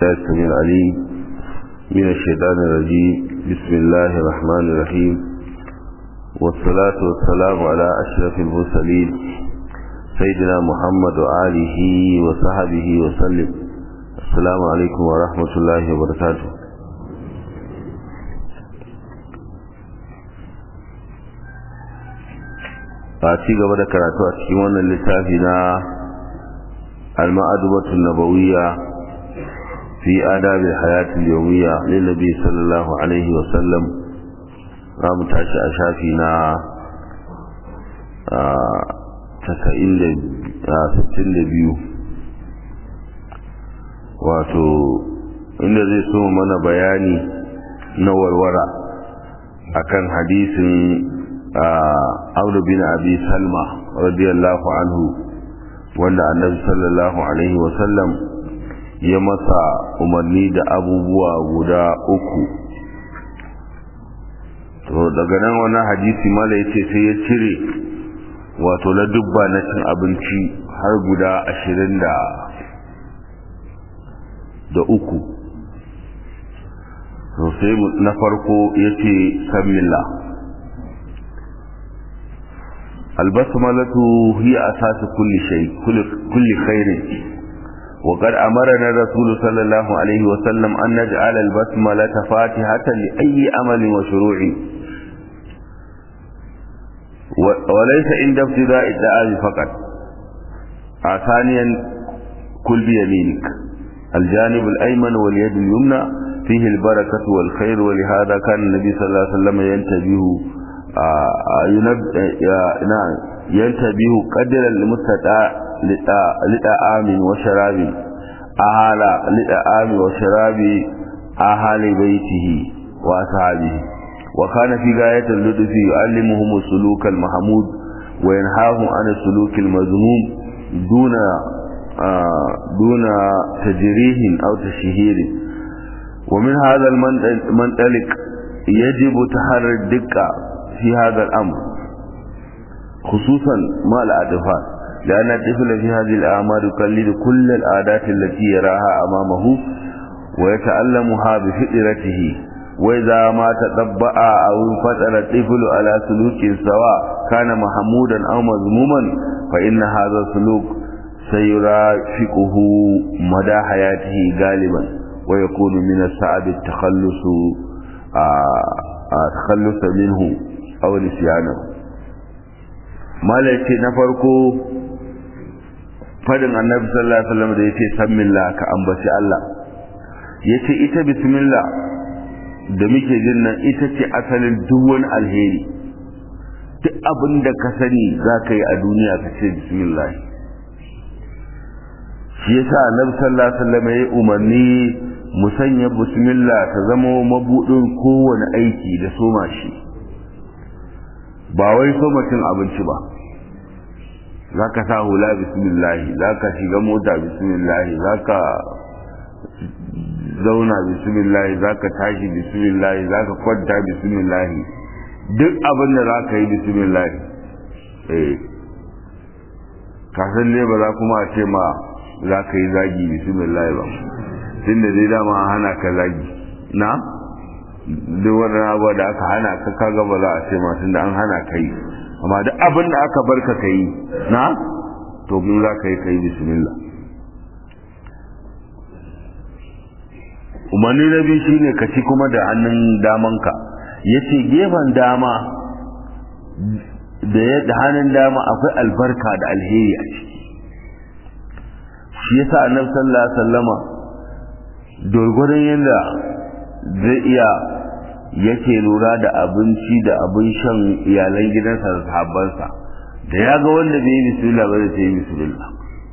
السميع العليم من الشيطان الرجيم بسم الله الرحمن الرحيم والصلاة والسلام على أشرف المرسلين سيدنا محمد وآله وصحبه وسلم السلام عليكم ورحمة الله وبركاته a ci gaba da karatu a cikin wannan littafi na al-ma'adubatu nabawiyya fi adab al-hayat al-yawmiyya lin nabi sallallahu alaihi wa sallam ramu tashi a shafi na sittin da biyu wato inda zai so mana bayani na warwara akan hadisin Amr bin Abi Salma radiyallahu anhu wanda Annabi sallallahu alaihi wa sallam ya masa umarni da abubuwa guda uku to daga nan wannan hadisi mala yace sai ya cire wato na dubba na cin abinci har guda ashirin da da uku to sai na farko yace sammillah البسملة هي أساس كل شيء كل, كل خير وقد أمرنا الرسول صلى الله عليه وسلم أن نجعل البسملة فاتحة لأي أمل وشروع وليس عند ابتداء الدعاء فقط ثانيا كل بيمينك الجانب الأيمن واليد اليمنى فيه البركة والخير ولهذا كان النبي صلى الله عليه وسلم ينتبه ينتبه قدر المستطاع لطعام وشراب أهل لطعام وشراب أهل بيته وأصحابه وكان في غاية اللطف يعلمهم السلوك المحمود وينهاهم عن السلوك المذموم دون دون تجريه أو تشهير ومن هذا المنطلق يجب تحرر الدقة في هذا الأمر خصوصا مع الأطفال لأن الطفل في هذه الأعمال يقلد كل العادات التي يراها أمامه ويتألمها بفطرته وإذا ما تطبع أو انفتر الطفل على سلوك سواء كان محمودا أو مذموما فإن هذا السلوك سيرافقه مدى حياته غالبا ويكون من الصعب التخلص تخلص منه aw nisyana malai na farko fadin annabi sallallahu alaihi wasallam da yace sammillah ka ambaci Allah yace ita bismillah da muke jin nan ita ce asalin duk wani alheri duk abin da ka sani za ka yi a duniya ka ce bismillah shi yasa annabi sallallahu alaihi wasallam ya umarni mu sanya bismillah ta zama mabudin kowane aiki da soma shi ba wai so mutum abinci ba za ka sa hula bismillahi za ka shiga mota bismillahi za ka zauna bismillahi za ka tashi bismillahi za ka kwanta bismillahi duk abin da za ka yi bismillahi eh kasan ne ba za kuma a ce ma za ka yi zagi bismillahi ba tun da dai dama hana ka zagi na? duk wannan abuwa da aka hana ka kaga ba za a ce masu da an hana ka yi amma duk abin da aka bar ka yi na to mun za ka yi ka yi bismillah umarni na biyu shine ka ci kuma da hannun damanka ya ce gefen dama da hannun dama akwai albarka da alheri a ciki shi yasa annabi sallallahu alaihi wasallama dorgodon yadda zai iya yake lura da abinci da abin shan iyalan gidansa da sahabbansa da ya ga wanda bai yi bismillah ba zai yi bismillah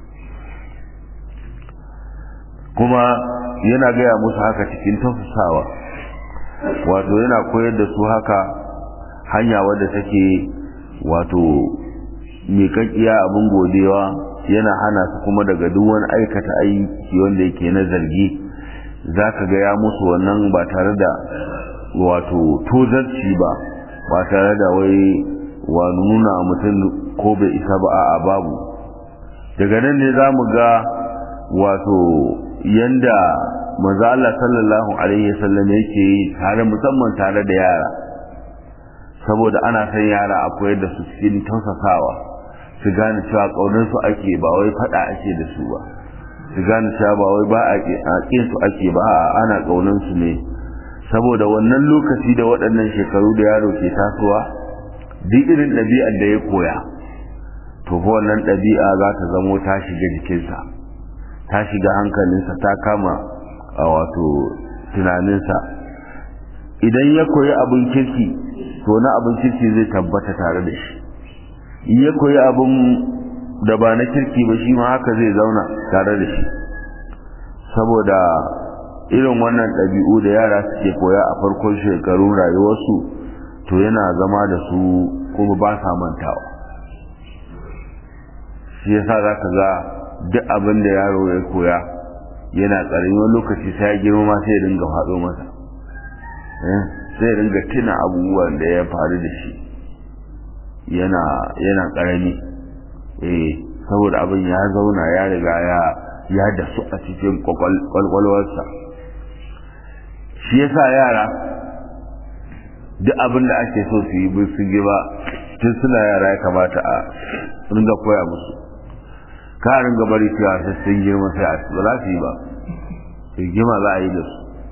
kuma yana gaya musu haka cikin tafasawa wato yana koyar da su haka hanya wadda take wato miƙaƙiya abin godewa yana hana su kuma daga duk wani aikata aiki wanda yake na zargi za ka gaya musu wannan ba tare da wato tozarci ba ba tare da wai wa nuna mutum ko bai isa ba a babu daga nan ne za mu ga wato yanda manzo Allah sallallahu alaihi wasallam yake yi tare musamman tare da yara saboda ana san yara akwai da su cikin tausasawa su gane cewa kaunar su ake ba wai fada ake da su ba su gane cewa ba wai ba a kin su ake ba a ana kaunar su ne saboda wannan lokaci da waɗannan shekaru da yaro ke tasowa duk irin ɗabi'ar da ya koya to fa wannan ɗabi'a za ta zamo ta shiga jikinsa ta shiga hankalinsa ta kama a wato tunaninsa idan ya koyi abin kirki to na abin kirki zai tabbata tare da shi in ya koyi abin da ba na kirki ba shi ma haka zai zauna tare da shi saboda irin wannan ɗabi'u da yara suke koya a farkon shekarun rayuwarsu to yana zama da su kuma ba sa mantawa shi yasa za ka ga duk abin da yaro ya koya yana ƙarami wani lokaci sai ya girma ma sai ya dinga faɗo masa sai ya dinga tuna abubuwan da ya faru da shi yana yana ƙarami eh saboda abin ya zauna ya riga ya ya da su a cikin kwakwalwarsa shi yasa yara duk abin da ake so su yi su yi ba tun suna yara ya kamata a ringa koya musu ka ringa bari cewa sai sun girma sai a ba za su yi ba rigima za a yi da su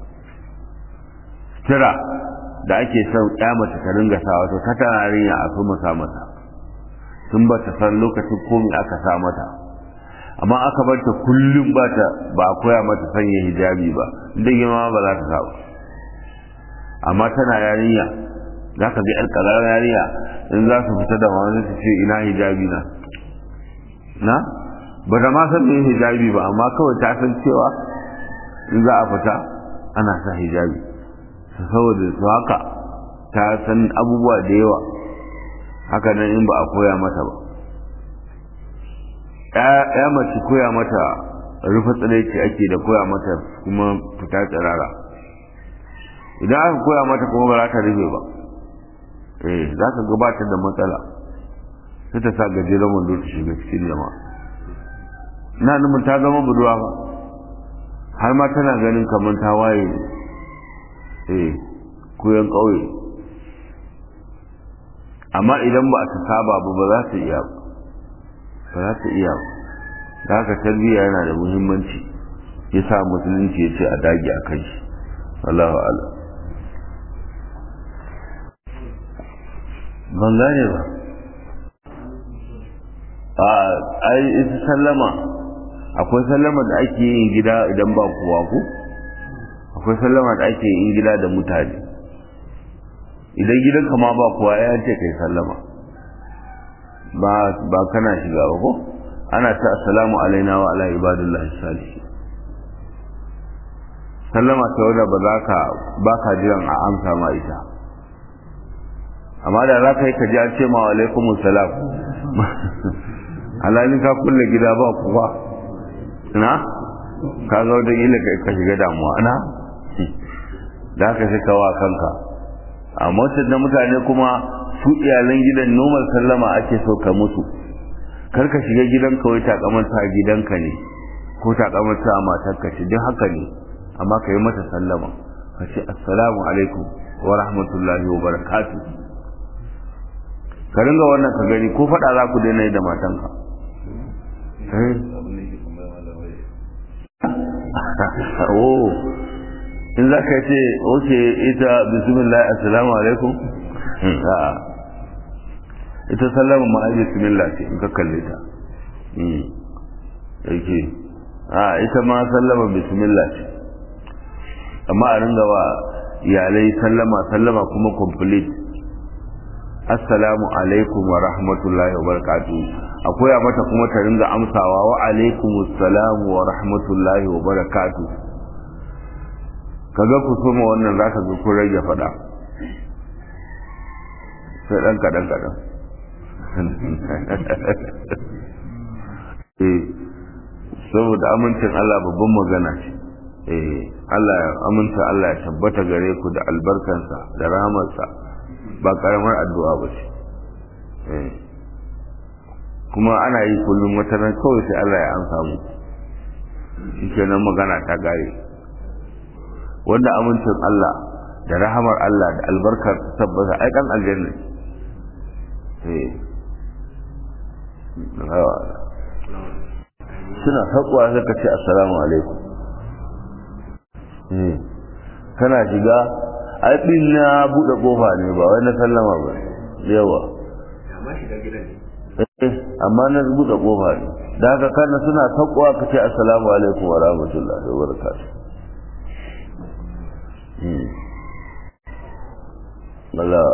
tira da ake son ya mace ta ringa sa wato ta tana rinya a fi masa mata tun ba ta san lokacin komi aka sa mata amma aka bar ta kullum ba ta ba a koya mata sanya hijabi ba inda girma ba za ta sa ba amma tana yarinya za ka ga yar kalar yarinya in za su fita da wani su ce ina hijabi na na ba ta ma san me hijabi ba amma kawai ta san cewa in za a fita ana sa hijabi saboda su haka ta san abubuwa da yawa haka nan in ba a koya mata ba ya mace koya mata rufe tsiraici ake da koya mata kuma fita tsirara idan aka koya mata kuma ba za ta rufe ba eh za ka gabatar da matsala sai ta sa gajeren wando ta shiga cikin jama'a na numin ta zama budurwa ba har ma tana ganin kamar ta waye ne eh koyan ƙauye amma idan ba ta saba ba ba za ta iya ba za ta iya ba haka tarbiyya yana da muhimmanci ya sa musulunci ya ce a dage a kai shi Allahu a'lam ban gane ba a ai ita sallama akwai sallama da ake yin gida idan ba kowa ku akwai sallama da ake yin gida da mutane idan gidanka ma ba kowa ya ce kai sallama ba ba kana shiga ba ko ana ta assalamu alaina wa ala ibadillahi salihin sallama ta wadda ba za ka ba ka jiran a amsa ma ita amma da za ka yi ka ji an ce ma wa alaikumus salam halalin ka kulle gida ba kuwa na ka zo da ila ka shiga damuwa na da haka sai kawa kanka a motar da mutane kuma su iyalan gidan normal sallama ake so ka musu kar ka shiga gidan kawai takamanta gidanka ne ko takamanta a matarka ce duk haka ne amma ka yi mata sallama ka ce assalamu alaikum wa rahmatullahi wa barakatuh ka ringa wannan ka gani ko faɗa za ku daina yi da matanka oh in za ka ce oke ita bismillah assalamu alaikum ita sallama ma bismillah ce in ka kalle ta yake a ita ma sallama bismillah ce amma a ringa wa iyalai sallama sallama kuma complete assalamu alaikum wa rahmatullahi wa barakatuh akwai a mata kuma ta ringa amsawa wa alaikum assalamu wa rahmatullahi wa barakatuh kaga ku soma wannan zaka ga kun rage fada sai dan kadan kadan eh saboda amincin Allah babban magana ce eh Allah ya aminta Allah ya tabbata gare ku da albarkansa da rahamarsa ba karamar addu'a ba ce kuma ana yi kullum wata ran kawai sai Allah ya amsa mu shi kenan magana ta gare wanda amincin Allah da rahamar Allah da albarkar tabbata ai dan aljanna eh suna haƙuwa sai ka ce assalamu alaikum eh kana shiga ai din na bude kofa ne ba wai na sallama ba yawa amma shiga gidan ne eh amma na bude kofa ne da haka kana suna haƙuwa ka ce assalamu alaikum wa rahmatullahi wa barakatuh Allah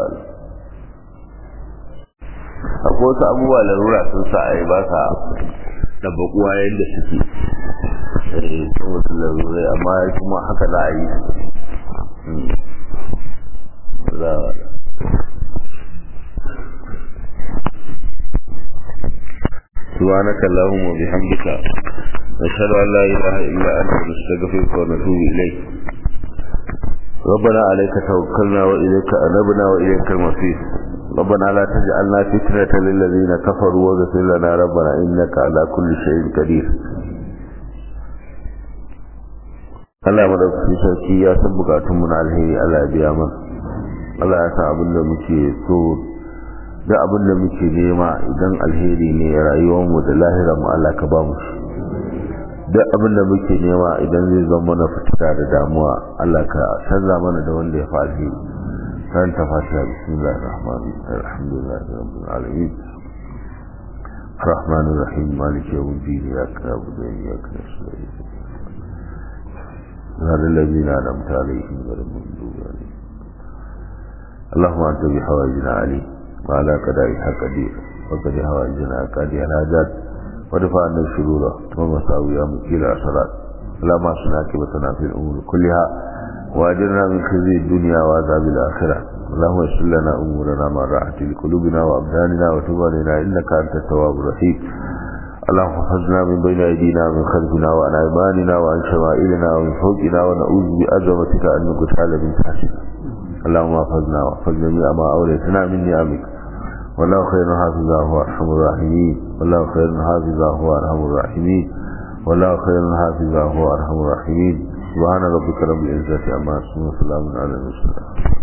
akwai wasu abubuwa larura sun sa a yi ba sa da bakuwa yadda suke eh saboda larurai amma kuma haka za a yi سبحانك اللهم وبحمدك نشهد ان لا اله الا انت نستغفرك ونتوب اليك ربنا عليك توكلنا واليك انبنا واليك المصير ربنا لا تجعلنا فتنة للذين كفروا واغفر لنا ربنا إنك على كل شيء قدير Allah madaukakin sarki ya san bukatun mu na alheri Allah ya biya mana Allah ya san abin da muke so da abin da muke nema idan alheri ne rayuwar mu da lahirar mu Allah ka ba mu shi duk abin da muke nema idan zai zama mana fitina da damuwa Allah ka canza mana da wanda ya fi alheri كانت فاتحة بسم الله الرحمن الرحيم الحمد لله رب العالمين الرحمن الرحيم مالك يوم الدين إياك نعبد وإياك نستعين هذا الذين أنعمت عليهم غير المغضوب عليهم اللهم أنت بحوائجنا عليم وعلى قضائها قدير وقد حوائجنا قاضي الحاجات ودفع عنا الشرور ومساوي مكيل أسرات اللهم أصنع عاقبتنا في الأمور كلها واجرنا من خزي الدنيا وعذاب الآخرة اللهم يسر لنا أمورنا مع راحة لقلوبنا وأبداننا وتب علينا إنك أنت التواب الرحيم اللهم احفظنا من بين أيدينا ومن خلفنا وعن أيماننا وعن شمائلنا ومن فوقنا ونعوذ بأزمتك أن نقتال من تحتنا اللهم احفظنا واحفظ جميع ما أوليتنا من نعمك والله خير حافظا هو أرحم الراحمين والله خير حافظا هو أرحم الراحمين والله خير حافظا هو أرحم الراحمين سبحان ربك رب العزة عما يصفون وسلام على المرسلين